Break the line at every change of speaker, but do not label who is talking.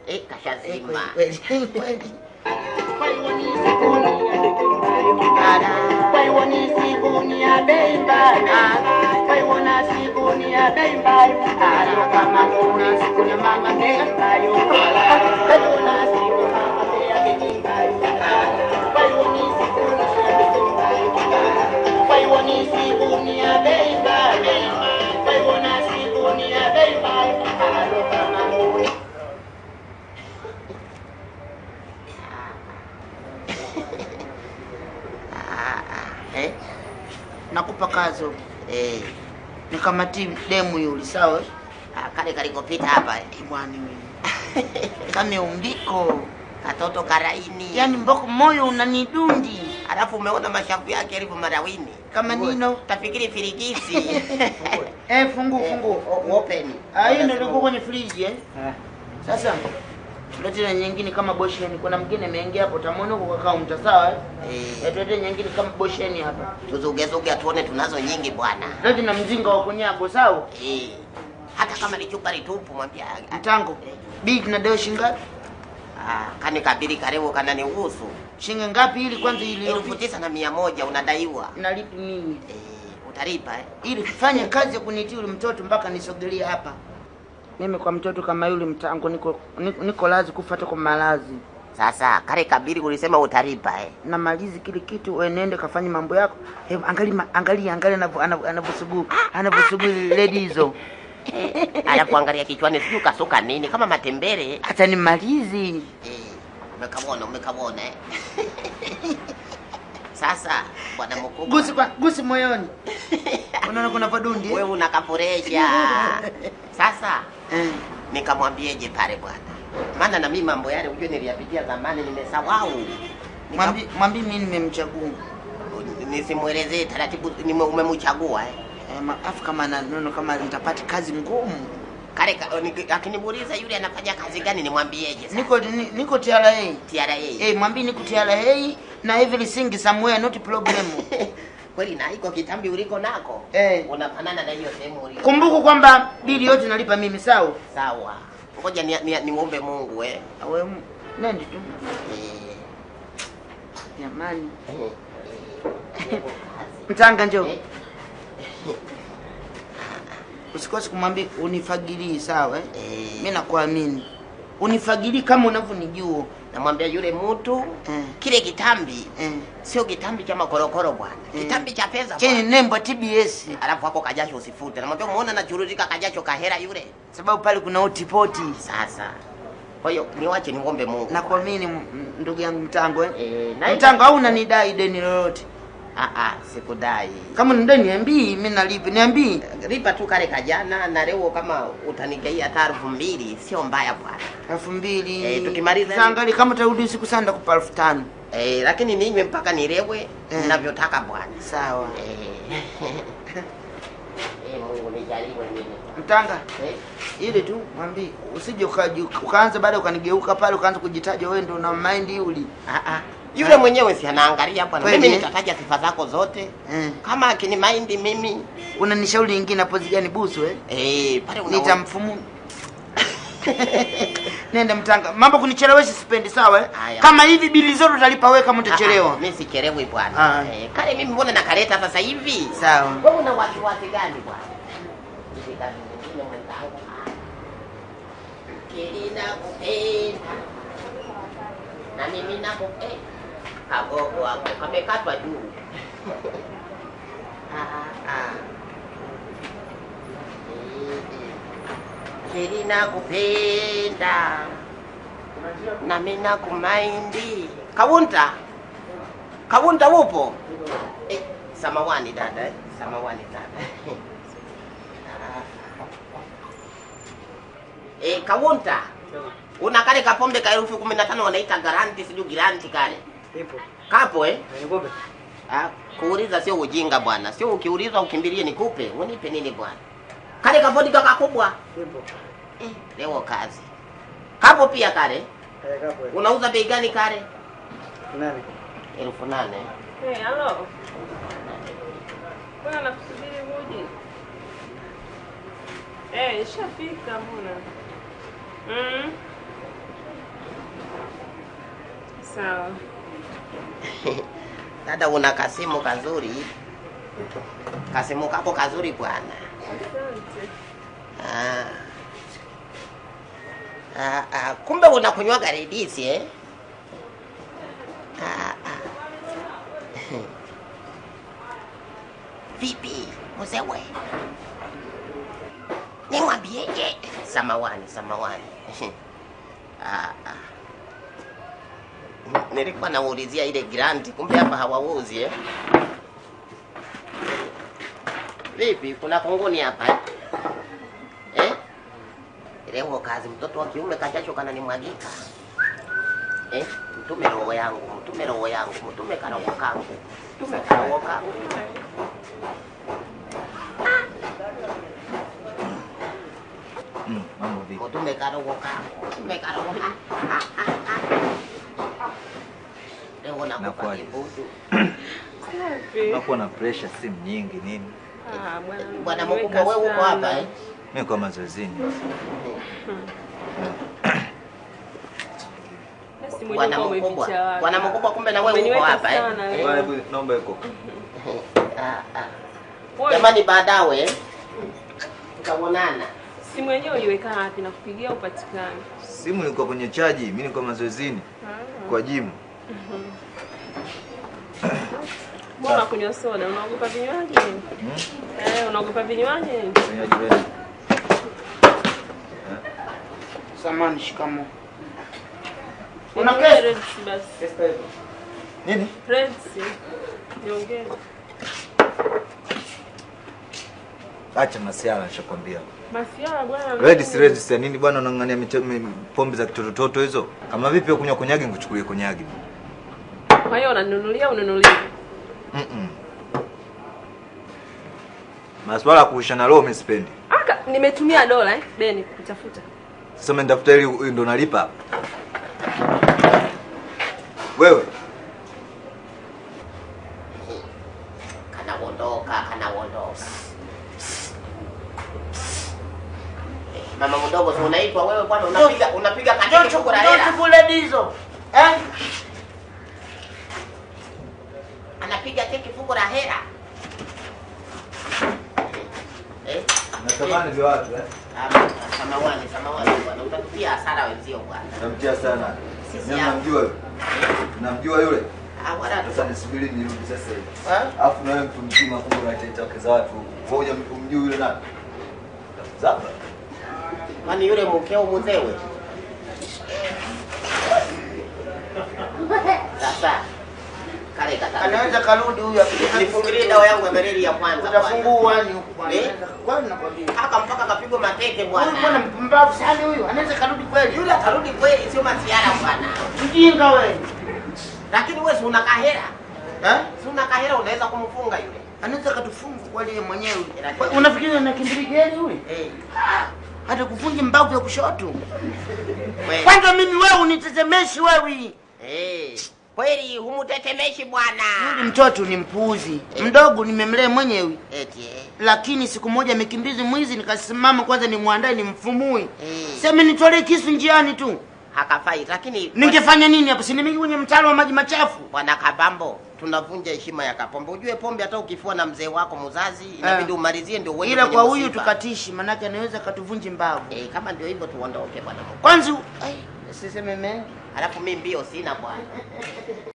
Eh,
Eh,
kashazima.
kweli, kweli, kweli.
Eh?
Nakupa kazo
Eh,
nikamati demu yuli sawa?
ah, kale kalikopita hapa eh.
Bwana wewe. Kama umbiko.
Katoto karaini.
Yaani mboko moyo unanidundi
Alafu umeona mashavu yake yalivyo marawini.
kama nino.
Tafikiri firigisi.
Eh, fungu fungu.
O- Open.
Ah, hii ndio ilikuwa kwenye friji eh. Sasa tulete na nyingine kama bosheni. Kuna mwingine ameingia hapo, utamwona huko kwa kaunta sawa? eh?
Eh,
Eh, tulete nyingine kama bosheni hapa.
tuzugezuge tuone tunazo nyingi bwana.
Lete na mzinga wa kunyago sawa?
Eh, hata kama ni chupa litupu mwambia.
Mtango. Bii tunadai shingapi?
Ah, kani kabili karibu kana ni uhusu.
Shilingi ngapi ili kwanza ili
Elfu tisa na mia moja unadaiwa.
nalipi mimi?
Eh, utalipa eh?
Ili kufanya kazi ya kunitia yule mtoto mpaka nisogelie hapa. Mimi kwa mtoto kama yule mtango niko niko, niko lazi kufuata kwa malazi.
Sasa kale kabili ulisema utalipa eh?
na malizi kile kitu wewe nende kafanye mambo yako hebu angalia ma- angalia angalia anavyo- anavyo- anavyosugu anavyosugu lady hizo
Alafu angalia kichwani sijui kasuka nini kama matembele.
hata ni malizi
Eh, umekabona umekabona eh? Sasa bwana mkubwa
gusi kwa gusi moyoni unaona kuna vadundi eh?
wewe unakafuresha. Sasa
eh.
nikamwambieje pale bwana, maana na mimi mambo yale ujue niliyapitia zamani, nimesahau. Nika-
mwambi mwambi mimi nimemchagua
Nisimwelezee taratibu, nime- umemchagua eh?
eh, ma- afu kama na nono kama nitapata kazi ngumu
Kale ka- ni- akinimuuliza yule anafanya kazi gani, nimwambieje sasa?
niko ni, niko TRA
TRA.
eh mwambi niko TRA na everything somewhere not problem
Kweli na iko kitambi uliko nako
eh
unafanana na hiyo sehemu uliko.
kumbuka kwamba bili yote nalipa mimi sawa
Sawa, ngoja ni, ni, niombe Mungu eh.
awe nende tu
Eh,
jamani
eh,
mtanga njoo
eh.
usikose kumwambia unifagilii sawa eh?
Eh,
mi nakuamini unifagilii kama unavyonijua
namwambia yule mtu
eh.
kile kitambi
eh.
sio kitambi cha makorokoro bwana,
Eh.
kitambi cha pesa
chenye
bwana.
nembo ya TBS
Alafu hapo kajasho usifute, namwambia umeona nachuruzika kajasho kahera yule.
sababu pale kuna otipoti
Sasa kwa hiyo niwache niombe Mungu.
nakuamini m- ndugu yangu mtango eh?
Eh, na
mtango au unanidai deni lolote
ah ah, sikudai.
kama nidai niambii mi nalipi niambii
Lipa tu kale kajana na leo kama utanigaia hata elfu mbili sio mbaya bwana.
elfu mbili
Eh, tukimaliza-
Saangali kama tarudi siku sana kupa elfu tano
Eh, lakini ninywe mpaka nilewe
Eh.
ninavyotaka bwana.
sawa
Eh. Eh, Mungu nijaliwe mimi.
mtanga
Eh.
ile tu mwambie usije ukaji- ukaanza baada ukanigeuka pale ukaanza kujitaja wewe ndo una mind uli
Ah ah. Yule mwenyewe si anaangalia bwana.
Kweli,
Mimi
eh?
nitataja sifa zako zote.
eh.
Kama akini mind mimi
unanishauri ingine hapo zigani busu eh?
eh pale una
nitamfumu nenda mtanga mambo kunichelewesha sipendi sawa eh?
Haya.
kama hivi bili zote utalipa wewe kama utachelewa
Mimi sichelewi
Ah.
bwana. Eh, kale mimi mbona nakaleta sasa hivi?
sawa
Wewe una wasiwasi gani bwana? Hivi kazi nyingine mwenzangu. Kilina kupenda. Na mimi nakupenda. Kagogo wako kamekatwa juu. Ah, ah. Eh, eh. Kilina kupenda. Na mimi nakumaindi. Kawunta. Kawunta upo? Eh, samawani dada, eh? samawani dada. eh, Kawunta. Una kale kapombe ka elfu kumi na tano wanaita garanti, sijui giranti kale.
Ipo.
Kapo eh?
Nikupe.
Ah, kuuliza sio ujinga bwana. Sio ukiulizwa ukimbilie nikupe. Unipe nini bwana? Kale kapodi kaka kubwa.
Ipo.
Eh, leo kazi. Kapo pia kale.
Eh, kapo. eh.
Unauza bei gani kale?
Nani?
elfu nane.
Hey, halo. Mbona nakusubiri huje? Eh, ishafika mbona? Mm. Sawa.
Dada, una kasimu kazuri, kasimu kako kazuri bwana.
Asante.
Ah. Ah, ah, kumbe unakunywaga redisi eh? Ah, ah. Vipi mzewe, nimwambieje? Samawani, samawani. ah, ah. Nilikuwa naulizia ile granti, kumbe hapa hawauzi eh? Vipi, kuna kunguni hapa eh? eh? Leo kazi mtoto wa kiume kajasho kana nimwagika eh? Mtume roho yangu, mtume roho yangu, mtume karoho kangu, mtume karoho kangu.
Mm, mambo vipi?
Mtume karoho kangu, mtume karoho kangu. Leo nakupa
Nakuaje?
kibudu.
Safi.
Unakuwa na pressure simu nyingi nini?
Ah, bwana
Bwana
umeniweka
mkubwa, wewe uko
sana.
hapa eh?
Mimi kwa mazoezini.
Basi mwenyewe
Bwana
kama
mkubwa,
umeficha wapi?
bwana mkubwa, kumbe na wewe uko
Umeniweka
hapa eh?
sana,
Eh?
wewe.
Bwana, hebu naomba iko.
Ah, ah.
Wewe,
Jamani, baadawe eh? tutaonana.
simu yenyewe uliweka wapi na kupigia upatikani?
Simu ilikuwa kwenye chaji, mimi nilikuwa mazoezini kwa jimu.
Mbona kunywa soda? Unaogopa vinywaji?
Hmm?
Eh, unaogopa vinywaji?
Vinywaji gani?
Samani, shikamo.
Niongee
kesi?
Reds basi.
Nini?
Reds. Niongee.
Acha masiala nishakwambia.
Masiara bwana.
Red si red si nini bwana unang'ania mite- mi- pombe za kitototo hizo? Kama vipi wewe kunywa konyagi nikuchukulie konyagi.
Kwa hiyo unanunulia ununulie.
Mm. -mm. Maswala ya kuishana roho mimi sipendi.
Aka nimetumia dola eh, deni kutafuta.
Sasa umenitafuta ili ili ndo nalipa. Wewe
Kanaondoka, kanaondoka. Eh, Mama mdogo, si unaitwa wewe bwana, unapiga unapiga katiki
Ndio
fuko la
ndio
hela.
tukule dizo. Eh?
Anapiga teki fuko la hela. Eh?
natamani vya watu eh.
Ah, Samawani, samawani bwana, utatupia hasara wenzio bwana.
Namtia sana.
Sisi
Mimi
hapa.
namjua yule. Namjua yule.
Ah, wala tu.
Sasa nisubiri nirudi sasa hivi.
Eh?
Alafu na wewe mtu mzima kumbe unatetea wake za watu. Wewe huja umjui yule nani? Zaba.
Kwani yule mkeo mzewe? Sasa kale kata.
Anaweza karudi huyu akija.
Nifungilie dawa yangu ya malaria ya kwanza bwana.
Utafungua ni huku bwana.
Eh?
Kwani nakwambia.
Haka mpaka kapigwa mateke
Huyu bwana
bwana.
mpumbavu sana huyu. Anaweza karudi kweli.
Yule atarudi kweli, sio masiara bwana.
Mjinga wewe.
Lakini wewe si una kahera,
Eh?
si una kahera, unaweza kumfunga yule.
Anaweza katufunga kweli yeye mwenyewe.
Lakini-
Unafikiri anakimbili gani huyu?
Eh,
Hata kufunja mbavu ya kushoto.
wewe.
Kwanza mimi wewe unitetemeshi wewe.
Eh, kweli humutetemeshi bwana.
Yule mtoto ni mpuuzi. Mdogo nimemlea mwenyewe.
Eti eh.
Lakini siku moja amekimbizi mwizi nikasimama kwanza nimwandae nimfumue.
Eh.
Sema nitolee kisu njiani tu.
Hakafai, lakini
Ningefanya nini hapo? Si nimeingia kwenye mtaro wa maji machafu.
Bwana Kabambo, tunavunja heshima ya Kapombe. Ujue pombe hata ukifua na mzee wako mzazi inabidi
Eh.
umalizie ndio uende
Ila
kwenye
kwa huyu
msiba.
tukatishi, manake anaweza katuvunji mbavu.
Eh, kama ndio hivyo tuondoke bwana.
Kwanza, ai, siseme mengi.
Alafu mimi mbio sina bwana.